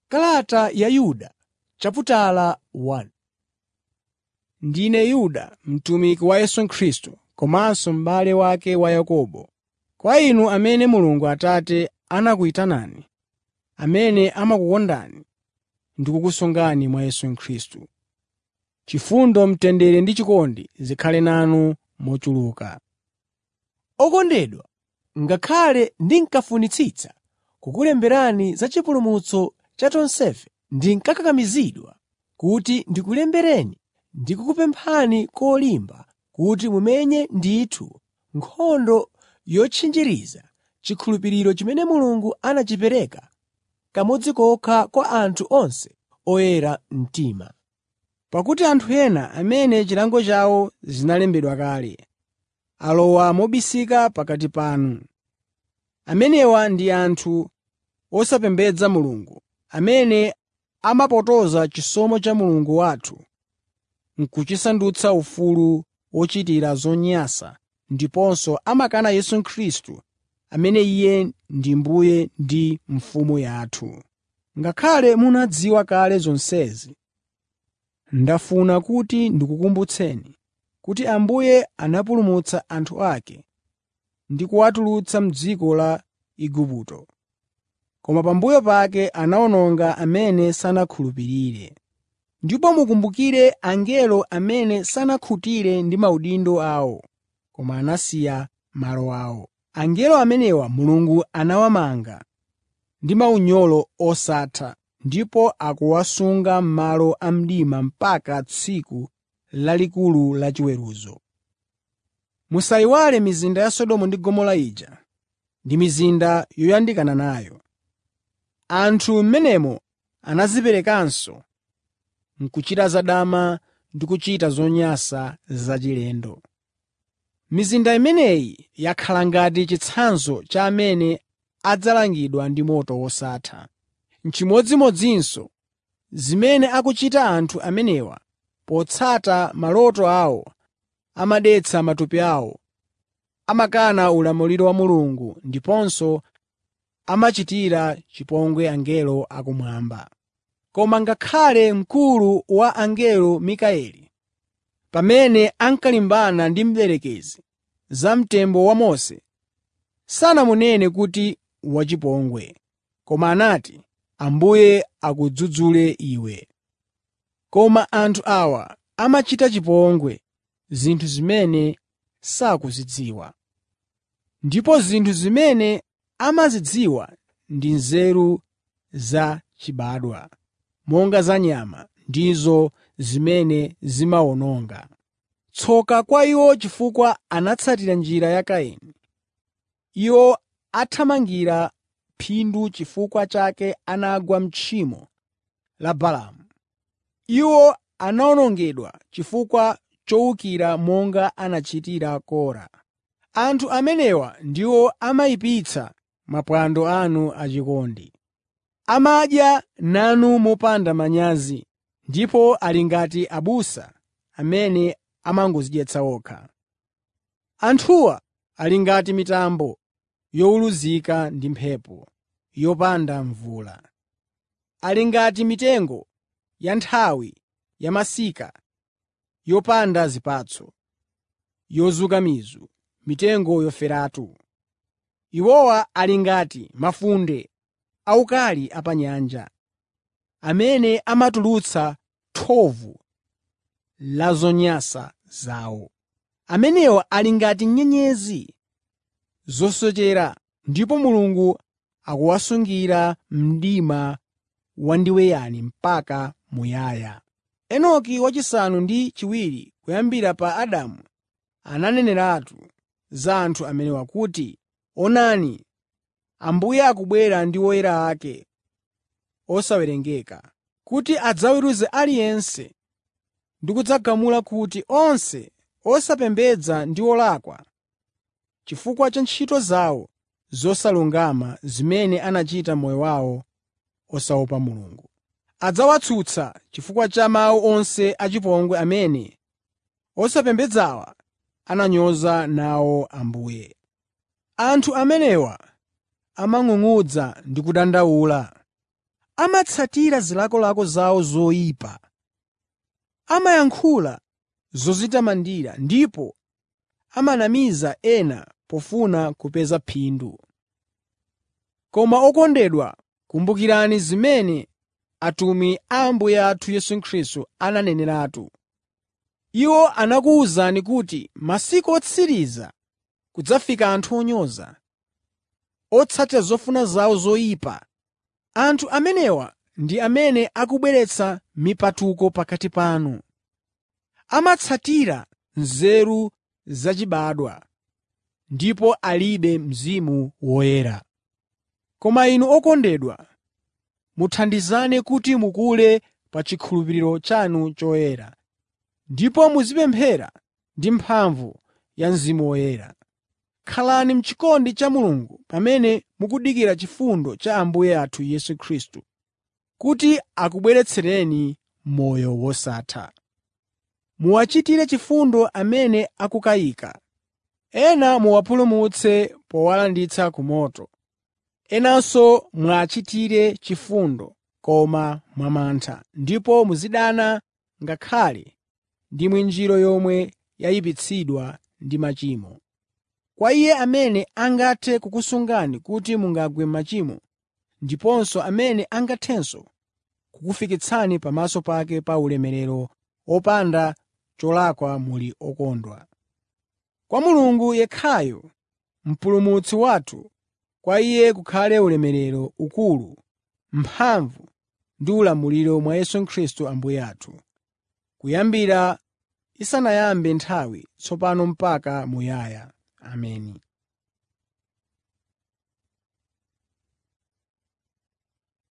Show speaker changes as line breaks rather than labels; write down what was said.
Kalata ya Yuda Ndine Yuda, mtumiki wa Yesu Khristu, komanso m'bale wake wa Yakobo. Kwa inu amene Mulungu Atate anakuyitanani, amene amakukondani ndi kukusungani mwa Yesu Khristu. Chifundo, mtendere ndi chikondi zikhale nanu mochuluka.
Okondedwa, ngakhale ndinkafunitsitsa kukulemberani za chipulumutso cha tonsefe, ndinkakakamizidwa kuti ndikulembereni ndi kukupemphani kolimba kuti mumenye ndithu nkhondo yotchinjiriza chikhulupiriro chimene Mulungu anachipereka kamodzi kokha kwa anthu onse oyera mtima.
Pakuti anthu ena amene chilango chawo zinalembedwa kale, alowa mobisika pakati panu. Amenewa ndi anthu osapembedza Mulungu, amene amapotoza chisomo cha Mulungu wathu n'kuchisandutsa ufulu wochitira zonyansa ndiponso amakana Yesu Khristu amene Iye ndi Mbuye ndi Mfumu yathu. Ngakhale munadziwa kale zonsezi, ndafuna kuti ndikukumbutseni kuti Ambuye anapulumutsa anthu ake ndi kuwatulutsa m'dziko la Igupto. Koma pambuyo pake anawononga amene sanakhulupirire. Ndipo mukumbukire angelo amene sanakhutire ndi maudindo awo, koma anasiya malo awo. Angelo amenewa Mulungu anawamanga ndi maunyolo osatha ndipo akuwasunga m'malo a mdima mpaka tsiku lalikulu la chiweruzo. Musayiwale mizinda ya Sodomu ndi Gomora ija ndi mizinda yoyandikana nayo. Anthu m'menemo anadziperekanso n'kuchita zadama ndi kuchita zonyansa zachilendo. Mizinda imeneyi yakhala ngati chitsanzo cha amene adzalangidwa ndi moto wosatha. N'chimodzimodzinso zimene akuchita anthu amenewa potsata maloto awo amadetsa matupi awo, amakana ulamuliro wa Mulungu ndiponso amachitira chipongwe angelo akumwamba. Koma ngakhale mkulu wa angelo Mikayeli, pamene ankalimbana ndi mdierekezi za mtembo wa Mose, sanamunene kuti wachipongwe, koma anati, “Ambuye akudzudzule iwe.” Koma anthu awa amachita chipongwe zinthu zimene sakuzidziwa. Ndipo zinthu zimene amazidziwa ndi nzeru zachibadwa, monga za nyama, ndizo zimene zimawononga. Tsoka kwa iwo chifukwa anatsatira njira ya Kaini. Iwo athamangira phindu chifukwa chake anagwa m'tchimo la Balaamu. Iwo anawonongedwa chifukwa chowukira monga anachitira Kora. Anthu amenewa ndiwo amayipitsa maphwando anu achikondi. Amadya nanu mopanda manyazi ndipo ali ngati abusa amene amangodzidyetsa okha. Anthuwa ali ngati mitambo yowuluzika ndi mphepo yopanda mvula. Ali ngati mitengo ya nthawi ya masika yopanda zipatso, yozuka mizu, mitengo yoferatu. Iwowa ali ngati mafunde awukali a pa nyanja, amene amatulutsa thovu la zonyansa zawo. Amenewa ali ngati nyenyezi zosochera ndipo Mulungu akuwasungira mdima wandiweyani mpaka muyaya. Enoki wachisanu ndi chiwiri kuyambira pa Adamu ananeneratu za anthu amenewa kuti, “Onani, Ambuye akubwera ndi oyera ake osawerengeka, kuti adzaweruze aliyense ndi kudzagamula kuti onse osapembedza ndi olakwa chifukwa cha ntchito zawo zosalungama zimene anachita m'moyo wawo osaopa Mulungu. Adzawatsutsa chifukwa cha mawu onse achipongwe amene osapembedzawa ananyoza nawo Ambuye. Anthu amenewa amang'ung'udza ndi kudandaula. amatsatira zilakolako zawo zoyipa. Amayankhula zodzitamandira ndipo amanamiza ena pofuna kupeza phindu. Koma okondedwa, kumbukirani zimene atumwi a Ambuye athu Yesu Khristu ananeneratu. Iwo anakuwuzani kuti masiku otsiriza kudzafika anthu onyoza, otsatira zofuna zawo zoyipa. Anthu amenewa ndi amene akubweretsa mipatuko pakati panu. Amatsatira nzeru zachibadwa ndipo alibe Mzimu Woyera. Koma inu okondedwa, muthandizane kuti mukule pa chikhulupiriro chanu choyera, ndipo muzipemphera ndi mphamvu ya Mzimu Woyera. Khalani m'chikondi cha Mulungu pamene mukudikira chifundo cha Ambuye athu Yesu Khristu, kuti akubweretsereni moyo wosatha. Muwachitire chifundo amene akukayika. Ena muwapulumutse powalanditsa ku moto. Enanso muwachitire chifundo koma mwamantha, ndipo muzidana ngakhale ndi mwinjiro yomwe yayipitsidwa ndi machimo. Kwa Iye amene angathe kukusungani kuti mungagwe m'machimo, ndiponso amene angathenso kukufikitsani pamaso pake pa ulemerero opanda cholakwa muli okondwa. Kwa Mulungu yekhayo, Mpulumutsi wathu, kwa Iye kukhale ulemerero, ukulu, mphamvu ndi ulamuliro mwa Yesu Khristu Ambuye athu, kuyambira isanayambe nthawi, tsopano mpaka muyaya. Ameni.